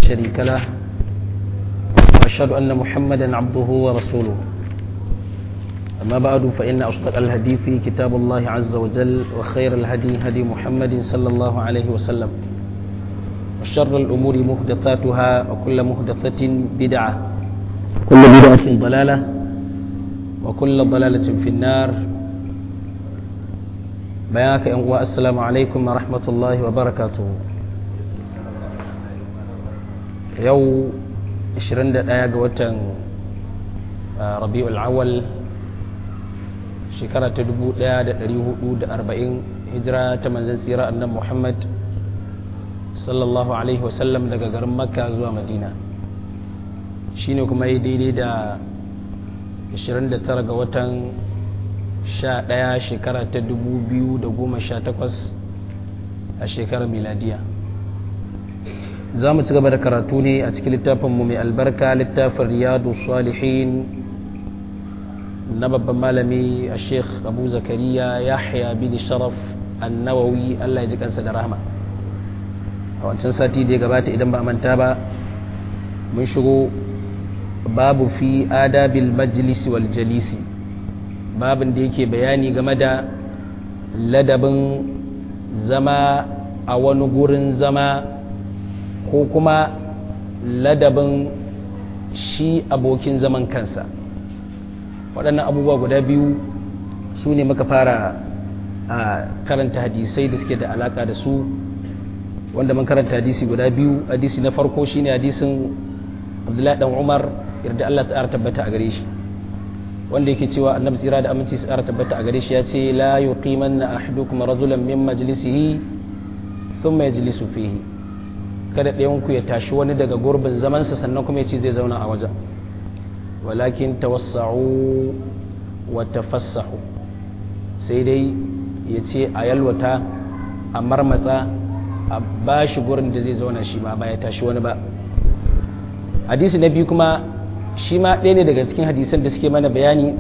شريك له وأشهد أن محمدا عبده ورسوله أما بعد فإن أصدق الهدي في كتاب الله عز وجل وخير الهدي هدي محمد صلى الله عليه وسلم وشر الأمور محدثاتها وكل محدثة بدعة كل بدعة ضلالة وكل ضلالة في النار بياك السلام عليكم ورحمة الله وبركاته yau 21 ga watan rabi'ul awal shekara ta 1440 hijira ta manzan tsira annan muhammad sallallahu alaihi wasallam daga garin makka zuwa madina shine kuma yi daidai da 29 ga watan 11 shekara ta 2018 a shekarar miladiya za mu ci gaba da karatu ne a cikin littafinmu mai albarka littafin riyadu salihin na babban malami a sheikh abu zakariya yahya bin sharaf annawawi allah ya ji kansa da rahama a wancan sati da ya gabata idan ba manta ba mun shigo babu fi adabil majlisi wal jalisi babin da yake bayani game da ladabin zama a wani gurin zama ko kuma ladabin shi abokin zaman kansa waɗannan abubuwa guda biyu su ne muka fara a karanta hadisai da suke da alaƙa da su wanda mun karanta hadisi guda biyu hadisi na farko shine hadisin abdullahi dan umar yarda allah ta'ala tabbata a gare shi wanda yake cewa annabi tsira da aminci su tabbata a gare shi ya ce la yuqimanna ahadukum rajulan min majlisihi thumma yajlisu fihi kada ɗayanku ya tashi wani daga gurbin zamansa sannan kuma ya ce zai zauna a wajen walakin tawassa'u wa tafassahu sai dai ya ce a yalwata a marmatsa a ba shi gurin da zai zauna shi ma ba ya tashi wani ba hadisi na biyu kuma shi ma ɗaya ne daga cikin hadisan da suke mana bayani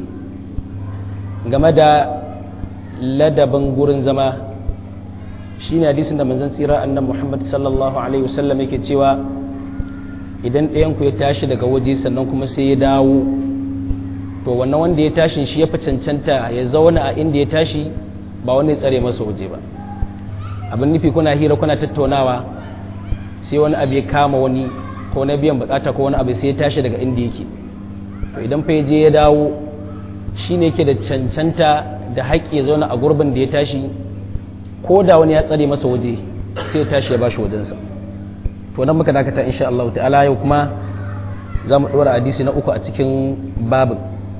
game da ladabin gurin zama shi ne hadisin da manzon tsira annan muhammad sallallahu alaihi wasallam yake cewa idan ɗayanku ya tashi daga waje sannan kuma sai ya dawo to wannan wanda ya tashi shi ya fi cancanta ya zauna a inda ya tashi ba wani tsare masa waje ba abin nufi kuna hira kuna tattaunawa sai wani abu ya kama wani ko na biyan bukata ko wani abu sai ya tashi daga inda yake to idan fa ya je ya dawo shi ne yake da cancanta da haƙƙi ya zauna a gurbin da ya tashi ko da wani ya tsare masa waje sai tashi ya bashi wajensa to nan muka dakata insha Allah ta'ala yau kuma za mu ɗora hadisi na uku a cikin babin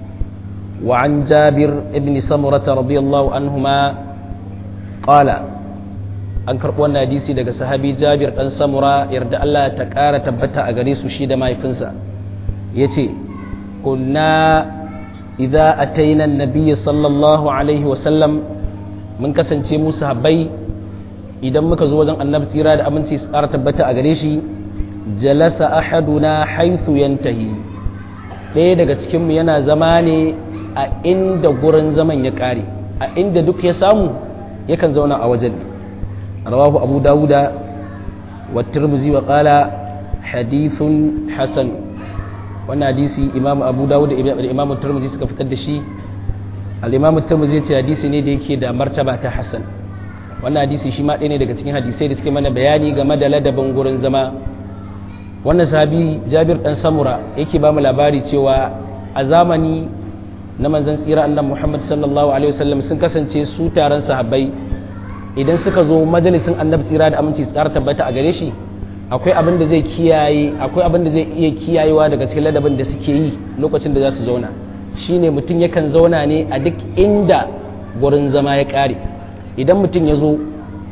wa an jabir ibn samurata radiyallahu anhuma qala an karɓi wannan hadisi daga sahabi jabir ɗan samura yarda Allah ta ƙara tabbata a gare su shi da mahaifinsa ya ce kunna idza ataina an-nabiy sallallahu alaihi wa sallam mun kasance mu sahabbai idan muka zo wajen annabi tsira da aminci su ƙara tabbata a gare shi jalasa ahaduna haythu yantahi ɗaya daga cikin mu yana zama ne a inda gurin zaman ya ƙare a inda duk ya samu yakan zauna a wajen rawahu abu dawuda wa tirmizi wa qala hadithun hasan wannan hadisi imam abu dawuda da imam tirmizi suka fitar da shi al'imam turmuzi ce hadisi ne da yake da martaba ta hassan wannan hadisi shi ma ɗaya ne daga cikin hadisai da suke mana bayani game da ladabin gurin zama wannan sahabi jabir ɗan samura yake ba mu labari cewa a zamani na manzan tsira annan muhammad sallallahu alaihi wasallam sun kasance su taron sahabbai idan suka zo majalisin annabi tsira da aminci tsara tabbata a gare shi akwai abin da zai kiyaye akwai abin da zai iya kiyayewa daga cikin ladabin da suke yi lokacin da za su zauna shine mutum yakan zauna ne a duk inda gurin zama ya ƙare idan mutum ya zo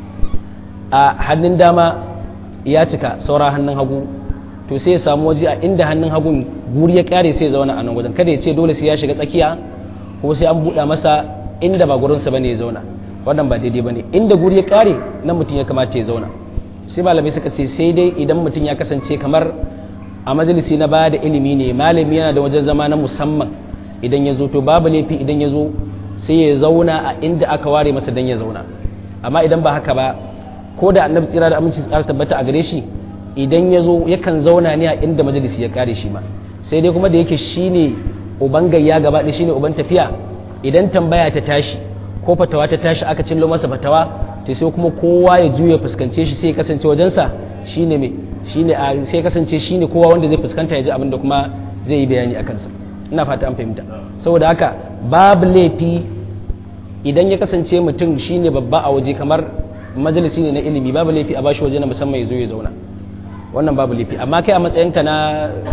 a hannun dama ya cika saura hannun hagu to sai ya samu waje a inda hannun hagun guri ya ƙare sai ya zauna a nan wajen kada ya ce dole sai ya shiga tsakiya ko sai an buɗa masa inda ba gurinsa bane ya zauna wannan ba daidai bane inda guri ya ƙare nan mutum ya kamata ya zauna sai malamai suka ce sai dai idan mutum ya kasance kamar a majalisi na baya da ilimi ne malami yana da wajen zama na musamman idan ya zo to babu laifi idan ya zo sai ya zauna a inda aka ware masa dan ya zauna amma idan ba haka ba ko da annabi tsira da aminci tsara tabbata a gare shi idan ya zo yakan zauna ne a inda majalisi ya kare shi ma sai dai kuma da yake shine uban gayya gaba ɗaya shine uban tafiya idan tambaya ta tashi ko fatawa ta tashi aka cillo masa fatawa to sai kuma kowa ya juya fuskance shi sai ya kasance wajensa shine me shine a sai ya kasance shine kowa wanda zai fuskanta ya ji abin da kuma zai yi bayani a kansa ina fata an fahimta saboda haka babu laifi idan ya kasance mutum shine babba a waje kamar majalisi ne na ilimi babu laifi a bashi waje na musamman ya zo ya zauna wannan babu laifi amma kai a matsayinka na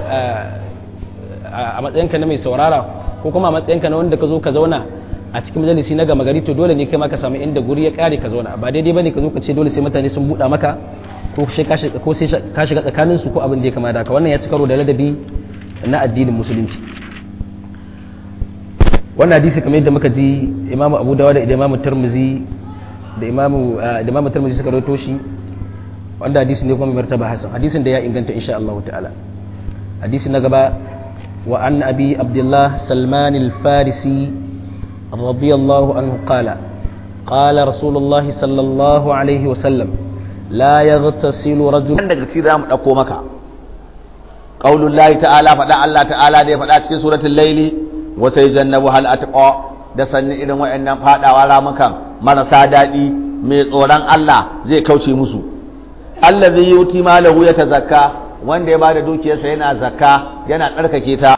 a matsayinka na mai saurara ko kuma a matsayinka na wanda ka zo ka zauna a cikin majalisi na gama gari to dole ne kai ma ka samu inda guri ya kare ka zauna ba daidai bane ka zo ka ce dole sai mutane sun buɗa maka ko sai ka shiga tsakanin su ko abin da ya kama da haka wannan ya ci karo da ladabi na addinin musulunci wannan hadisi kamar yadda muka ji imamu abu dawa da imamu tirmizi da imamu da imamu tirmizi suka rawaito shi wanda hadisi ne kuma mai martaba hasan hadisin da ya inganta insha Allah ta'ala hadisi na gaba wa an abi abdullah salman al-farisi radiyallahu anhu qala qala rasulullah sallallahu alaihi wa sallam la yaghtasilu rajul daga cikin zamu dauko maka qaulul lahi ta'ala fada Allah ta'ala da ya fada cikin suratul laili wa sayjannabu hal atqa da sanni irin wayannan fadawa ramukan marasa dadi mai tsoron Allah zai kauce musu allazi yuti malahu yatazakka wanda ya bada dukiyarsa yana zakka yana tsarkake ta